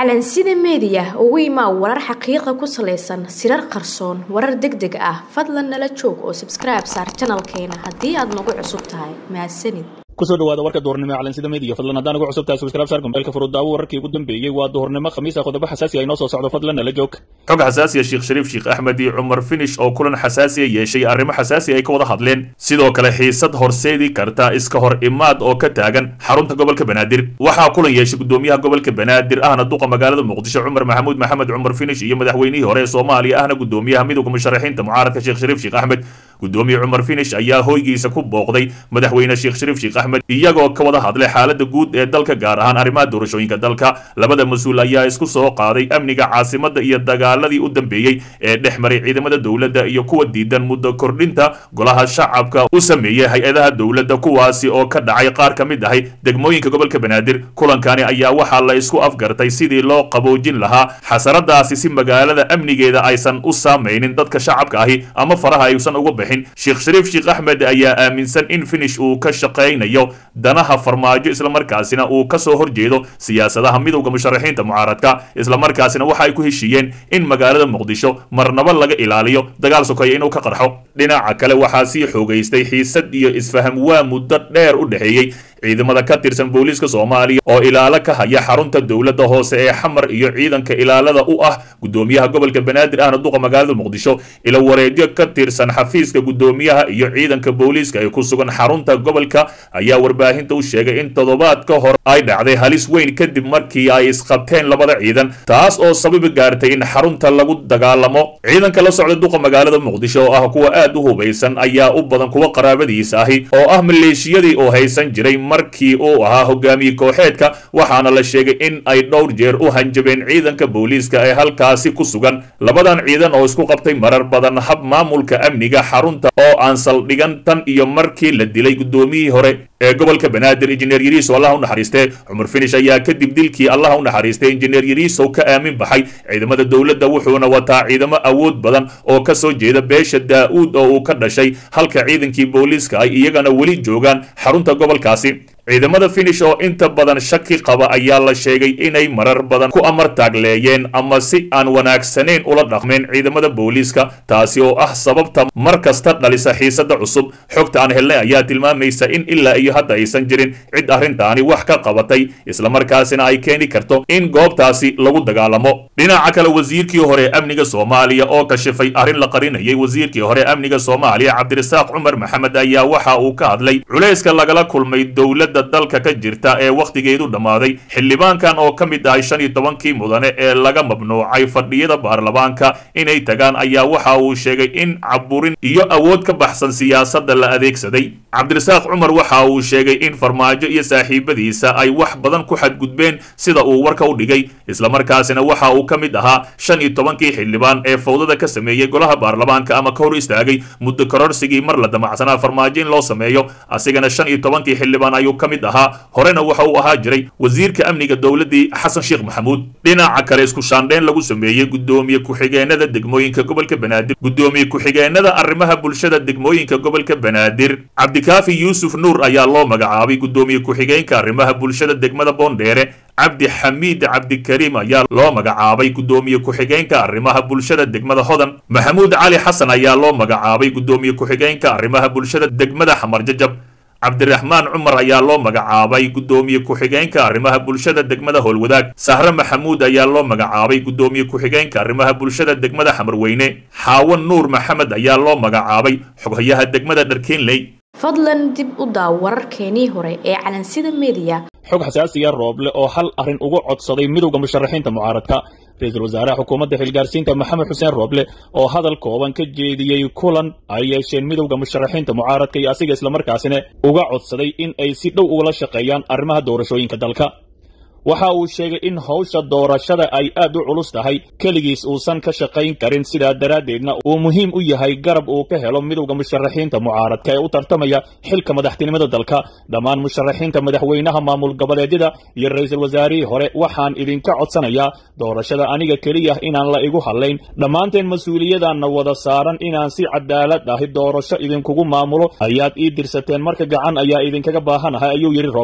calansida meediya ugu imaa warar xaqiiqa ku salaysan sirar qarsoon warar deg deg ah fadlan nala joog oo sabskribe saar janalkeena haddii aad nagu cusub tahay mahadsanid kusoo dhawaada warka duhurnimo ee calansida media fadlan haddaan ugu cusub tahay subscribe saar gombeelka furudaawo wararkii ugu dambeeyey waa duhurnimo khamiisa qodobo xasaasi ah inoo soo socdo fadlan nala joog xog xasaasiya sheekh shariif sheekh axmed iyo cumar finish oo kulan xasaasiya yeeshay arrimo xasaasi ay ka wada hadleen sidoo kale xiisad horseedi karta iska hor imaad oo ka taagan xarunta gobolka banaadir waxaa kulan yeeshay gudoomiyaha gobolka banaadir ahna duqa magaalada muqdisho cumar maxamuud maxamed cumar finish iyo madaxweynihii hore ee soomaaliya ahna gudoomiyaha midowga musharaxiinta mucaaradka sheekh shariif sheekh axmed gudoomiye cumar finish ayaa hoygiisa ku booqday madaxweyne sheekh shariif sheekh axmed iyagoo ka wada hadlay xaalada guud ee dalka gaar ahaan arrimaha doorashooyinka dalka labada mas-uul ayaa isku soo qaaday amniga caasimada iyo dagaaladii u dambeeyey ee dhex maray ciidamada dowladda iyo kuwa diidan muddo kordhinta golaha shacabka u sameeyey hay-adaha dowladda kuwaasi oo ka dhacay qaar ka mid ahay degmooyinka gobolka banaadir kulankani ayaa waxaa la isku afgartay sidii loo qaboojin lahaa xasaradaasi si magaalada amnigeeda aysan u saamaynin dadka shacabka ahi ama faraha aysan uga bixin sheekh shariif sheekh axmed ayaa aaminsan in finish uu ka shaqaynayo danaha farmaajo islamarkaasina uu ka soo horjeedo siyaasadaha midowda musharaxiinta mucaaradka islamarkaasina waxa ay ku heshiiyeen in magaalada muqdisho marnaba laga ilaaliyo dagaal sokeeya inuu ka qarxo dhinaca kale waxaa sii xoogaystay xiisad iyo isfaham waa muddo dheer u dhexeeyey ciidamada ka tirsan booliiska soomaaliya oo ilaalo ka haya xarunta dowladda hoose ee xamar iyo ciidanka ilaalada u ah gudoomiyaha gobolka banaadir ahna duqa magaalada muqdisho ila wareedyo ka tirsan xafiiska gudoomiyaha iyo ciidanka booliiska ee ku sugan xarunta gobolka ayaa warbaahinta u sheegay in toddobaad ka hor ay dhacday halis weyn kadib markii ay isqabteen labada ciidan taas oo sababi gaartay in xarunta lagu dagaalamo ciidanka la socda duqa magaalada muqdisho oo ah kuwa aad u hubaysan ayaa u badan kuwa qaraabadiisa ahi oo ah maleeshiyadii oo haysan jiray markii uu ahaa hogaamiye kooxeedka waxaana la sheegay in ay dhowr jeer u hanjabeen ciidanka booliiska ee halkaasi ku sugan labadan ciidan oo isku qabtay marar badan hab maamulka amniga xarunta oo aan saldhigan tan iyo markii la dilay gudoomiyihii hore ee gobolka banaadir injineer yariisow allah u naxariistee cumar finish ayaa kadib dilkii allah u naxariistay injineer yariisow ka aamin baxay ciidamada dowladda wuxuuna wataa ciidamo awood badan oo ka soo jeeda beesha daa-uud oo uu ka dhashay halka ciidankii booliiska ay iyagana weli joogaan xarunta gobolkaasi ciidamada finish oo inta badan shaki qaba ayaa la sheegay inay marar badan ku amar taagleeyeen ama si aan wanaagsanayn ula dhaqmeen ciidamada booliiska taasi oo ah sababta mar kasta dhalisa xiisada cusub xogta aan helnay ayaa tilmaamaysa in ilaa iyo hadda aysan jirin cid arrintaani wax ka qabatay islamarkaasina ay keeni karto in goobtaasi lagu dagaalamo dhinaca kale wasiirkii hore amniga soomaaliya oo kashifay arrin la qarinayay wasiirkii hore amniga soomaaliya cabdirasaaq cumar maxamed ayaa waxa uu ka hadlay culayska lagala kulmay dowladda dalka ka jirta ee wakhtigeedu dhammaaday xildhibaankan oo ka mid ahay shan iyo tobankii mudane ee laga mamnuucay fadhiyada baarlamaanka inay tagaan ayaa waxa uu sheegay in caburin iyo awood ka baxsan siyaasadda la adeegsaday cabdirasaaq cumar waxa uu sheegay in farmaajo iyo saaxiibadiisa ay wax badan ku xadgudbeen sida uu warka u dhigay islamarkaasina waxa uu ka mid ahaa shan iyo tobankii xildhibaan ee fawdada ka sameeyey golaha baarlamaanka ama ka hor istaagay muddo kororsigii mar la damacsanaa farmaajo in loo sameeyo asigana shan iyo tobankii xildhibaan ayuu ka mid ahaa horena waxa uu ahaa jiray wasiirka amniga dowladdii xasan sheekh maxamuud dhinaca kale isku shaandheyn lagu sameeyey gudoomiye ku-xigeenada degmooyinka gobolka banaadir gudoomiye ku-xigeenada arrimaha bulshada degmooyinka gobolka banaadir cabdikaafi yuusuf nuur ayaa loo magacaabay gudoomiye ku-xigeenka arrimaha bulshada degmada boondheere cabdi xamiid cabdikariim ayaa loo magacaabay gudoomiye ku-xigeenka arrimaha bulshada degmada hodan maxamuud cali xasan ayaa loo magacaabay gudoomiye ku-xigeenka arrimaha bulshada degmada xamarjajab cabdiraxmaan cumar ayaa loo magacaabay gudoomiye ku-xigeenka arrimaha bulshada degmada howlwadaag sahre maxamuud ayaa loo magacaabay gudoomiye ku-xigeenka arrimaha bulshada degmada xamarweyne xaawo nuur maxamed ayaa loo magacaabay xoghayaha degmada dharkeenley fadlan dib u daaw wararkeenii hore ee calansida meediya xog xasaasiya rooble oo hal arrin uga codsaday midowda musharaxiinta mucaaradka ra-iisul wasaaraha xukuumadda xilgaarsiinta maxamed xuseen rooble oo hadal kooban ka jeediyey kulan ay yeesheen midowda musharaxiinta mucaaradka iyo asiga islamarkaasina uga codsaday in ay si dhow ugala shaqeeyaan arrimaha doorashooyinka dalka waxa uu sheegay in hawsha doorashada ay aad u culus tahay keligiis uusan ka shaqayn karin sidaa daraaddeedna uu muhiim u yahay garab uu ka helo midowda musharaxiinta mucaaradka ee u tartamaya xilka madaxtinimada dalka dhammaan musharaxiinta madaxweynaha maamul goboleedyada iyo ra-iisul wasaarihii hore waxaan idinka codsanayaa doorashada aniga keliya inaan la igu hadlayn dhammaanteen mas-uuliyadaanna wada saaran inaan si cadaalad ahi doorasho idinkugu maamulo ayaad ii dirsateen marka gacan ayaa idinkaga baahanahay ayuu yidhi rooble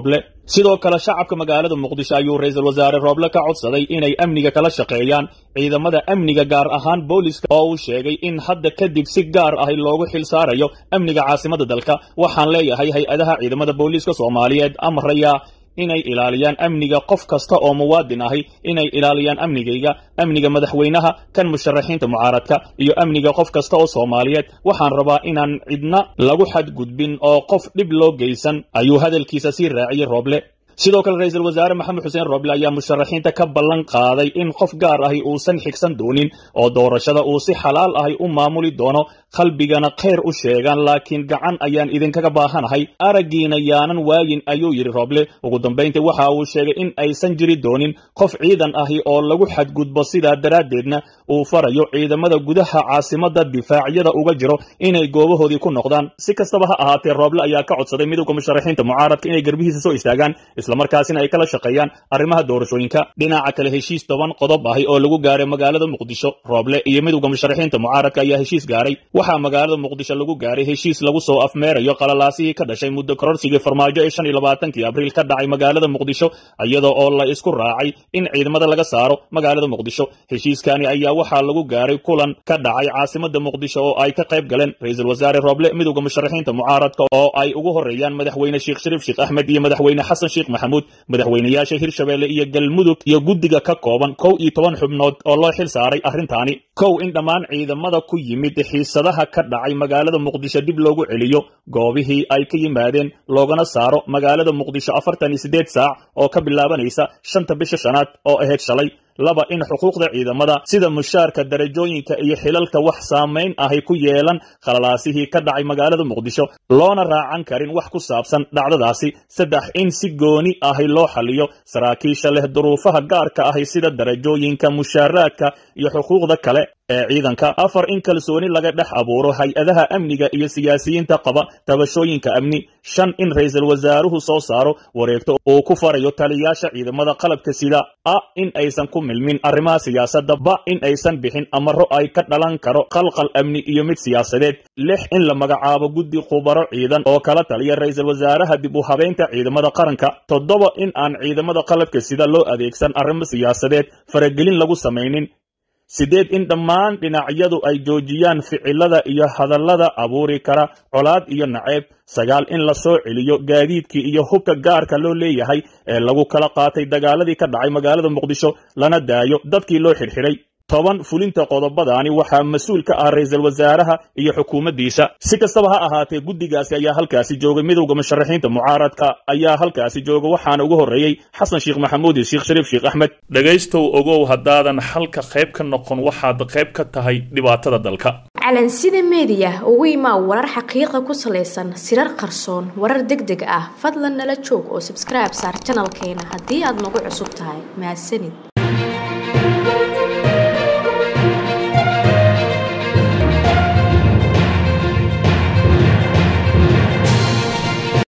sidoo kale shacabka magaalada muqdisho ayuu ra-iisul wasaare rooble ka codsaday inay amniga kala shaqeeyaan ciidamada amniga gaar ahaan booliska oo uu sheegay in hadda kadib si gaar ahi loogu xil saarayo amniga caasimada dalka waxaan leeyahay hay-adaha ciidamada booliiska soomaaliyeed amraya inay ilaaliyaan amniga qof kasta oo muwaadin ahi inay ilaaliyaan amnigayga amniga madaxweynaha kan musharaxiinta mucaaradka iyo amniga qof kasta oo soomaaliyeed waxaan rabaa inaan cidna lagu xadgudbin oo qof dhib loo geysan ayuu hadalkiisa sii raaciyey rooble sidoo kale ra-iisul wasaare maxamed xuseen rooble ayaa musharaxiinta ka ballan qaaday in qof gaar ahi uusan xigsan doonin oo doorashada uu si xalaal ahi u maamuli doono qalbigana khayr u sheegaan laakiin gacan ayaan idinkaga baahanahay araggiina yaanan waayin ayuu yidhi rooble ugu dambayntii waxa uu sheegay in aysan jiri doonin qof ciidan ahi oo lagu xadgudbo sidaa daraaddeedna uu farayo ciidamada gudaha caasimada difaacyada uga jiro inay goobahoodii ku noqdaan si kastaba ha ahaatee rooble ayaa ka codsaday midowda musharaxiinta mucaaradka inay garbihiisa soo istaagaan islamarkaasina ay kala shaqeeyaan arrimaha doorashooyinka dhinaca kale heshiis toban qodob ahi oo lagu gaaray magaalada muqdisho rooble iyo midowda musharaxiinta mucaaradka ayaa heshiis gaaray waxaa magaalada muqdisho lagu gaaray heshiis lagu soo afmeerayo qalalaasihii ka dhashay muddo kororsigii farmaajo ee shan iyo labaatankii abriil ka dhacay magaalada muqdisho iyadoo oo la isku raacay in ciidamada laga saaro magaalada muqdisho heshiiskani ayaa waxaa lagu gaaray kulan ka dhacay caasimada muqdisho oo ay ka qayb galeen ra-iisul wasaare rooble midowda musharaxiinta mucaaradka oo ay ugu horeeyaan madaxweyne sheekh shariif sheekh axmed iyo madaxweyne xasan sheekh maxamuud madaxweynayaasha hirshabeelle iyo galmudug iyo guddiga ka kooban kow iyo toban xubnood oo loo xil saaray arrintaani kow in dhammaan ciidamada ku yimid xiisadaha ka dhacay magaalada muqdisho dib loogu celiyo goobihii ay ka yimaadeen loogana saaro magaalada muqdisho afartan iyo siddeed saac oo ka bilaabanaysa shanta bisha shanaad oo ahayd shalay laba in xuquuqda ciidamada sida mushaarka darajooyinka iyo xilalka wax saamayn ahay ku yeelan khalalaasihii ka dhacay magaalada muqdisho loona raacan karin wax ku saabsan dhacdadaasi saddex in si gooni ahi loo xaliyo saraakiisha leh duruufaha gaarka ahi sida darajooyinka mushaaraadka iyo xuquuqda kale ee ciidanka afar in kalsooni laga dhex abuuro hay-adaha amniga iyo siyaasiyiinta qaba tabashooyinka amni shan in ra-iisul wasaaruhu soo saaro wareegto uu ku farayo taliyaasha ciidamada qalabka sida a in aysan ku milmin arrimaha siyaasadda ba in aysan bixin amaro ay ka dhalan karo qalqal amni iyo mid siyaasadeed lix in la magacaabo guddi khubaro ciidan oo kala taliya ra-iisul wasaaraha dib u habeynta ciidamada qaranka toddoba in aan ciidamada qalabka sida loo adeegsan arrimo siyaasadeed faragelin lagu samaynin sideed in dhammaan dhinacyadu ay joojiyaan ficilada iyo hadallada abuuri kara colaad iyo naceeb sagaal in la soo celiyo gaadiidkii iyo hubka gaarka loo leeyahay ee lagu kala qaatay dagaaladii ka dhacay magaalada muqdisho lana daayo dadkii loo xidhxidhay toban fulinta qodobadaani waxaa mas-uul ka ah ra-iisul wasaaraha iyo xukuumaddiisa si kastaba ha ahaatee guddigaasi ayaa halkaasi joogay midowda musharaxiinta mucaaradka ayaa halkaasi jooga waxaana ugu horreeyey xasan sheekh maxamuud iyo sheekh shariif sheekh axmed dhegaystow ogow haddaadan xalka qayb ka noqon waxaad qayb ka tahay dhibaatada dalka calansida meediya ugu imaa warar xaqiiqa ku salaysan sirar qarsoon warar deg deg ah fadlan nala joog oo sabskribe saar janalkeena haddii aad nagu cusub tahay mahadsanid